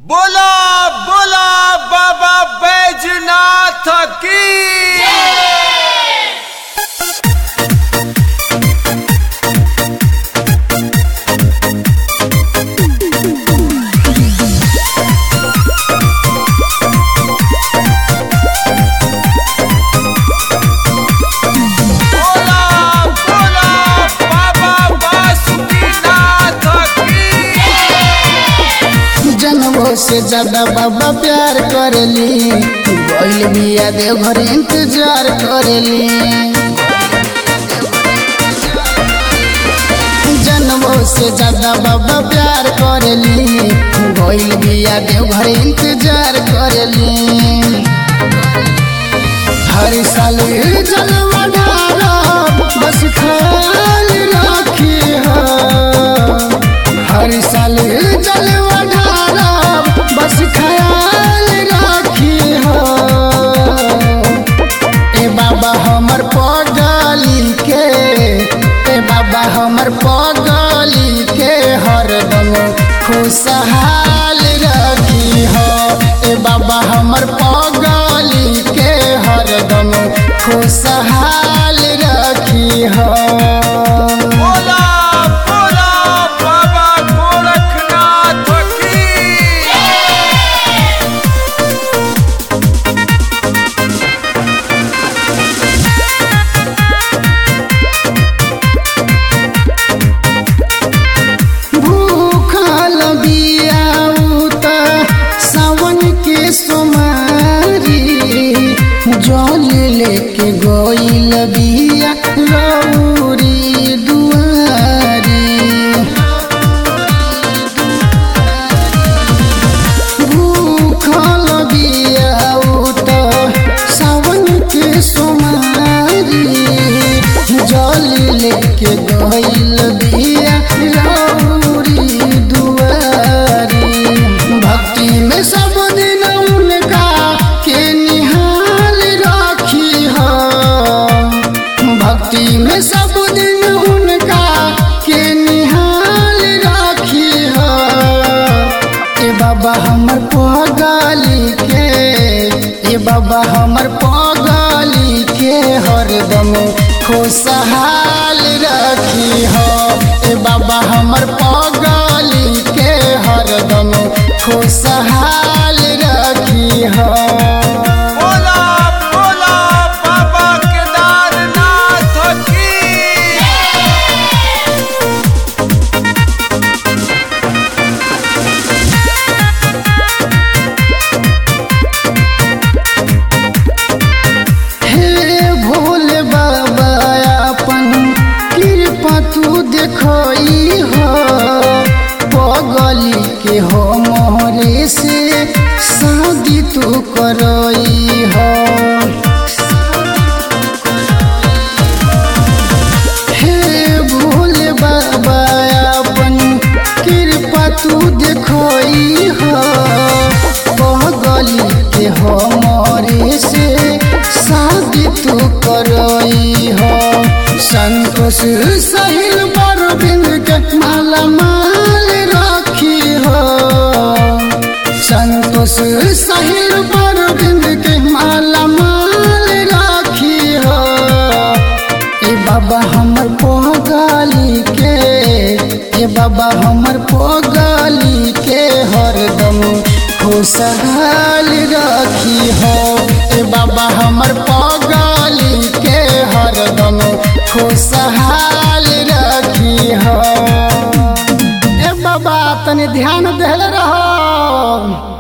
बोला बोला बाबा बैजनाथ की बोला बोला बाबा बासुकीनाथ की जनवो से ज्यादा बाबा प्यार करेली गइल बिया देवघर इंतजार करेली जनवो से ज्यादा बाबा प्यार करेली गइल बिया देवघर इंतजार करेली हर साल जलवा ढारा बस ख्याल रखी हर साल जलवा ढारा बस ख्याल रखी ए बाबा हमर पगली के ए बाबा हमर पगली के हरदम खुशहाल रखी हो ए बाबा हमर पगली के हरदम खुशहाल रखी हो बोला बोला बाबा गोरखनाथ की भूखल बियाऊ त सावन के सोमारी जल लेके गइल बिया रौरी दुआरी भूखल बियाऊ त सावन के सोमारी जल लेके गइल बिया रौरी दुआरी भक्ति में सब दिन उनका के निहाल राखी हो भक्ति में सब दिन उनका के निहाल राखी हो ए बाबा हमर पगली के ए बाबा हमर पगली के हरदम खुशहाल रखी हो ए बाबा हमर पगली के हरदम खुशहाल रखी हो बोला बोला बाबा केदारनाथ की हे भोले बाबा अपन कृपा तू देखई हो पगली के हो मोहरे से शादी तू करई हो हे भोले बाबा अपन कृपा तू देखई हो पगली के हो मोरे से शादी तू करई हो संतोष सहिल बरबिंद के माला माल राखी हो संतोष सहिल बरबिंद के माला माल राखी हो ए बाबा हमर पगली के ए बाबा हमर पगली के हरदम खुशहाल रखी हो ए बाबा हमर पगली के हरदम खुशहाल रखी हो ए बाबा तनी ध्यान देले रहो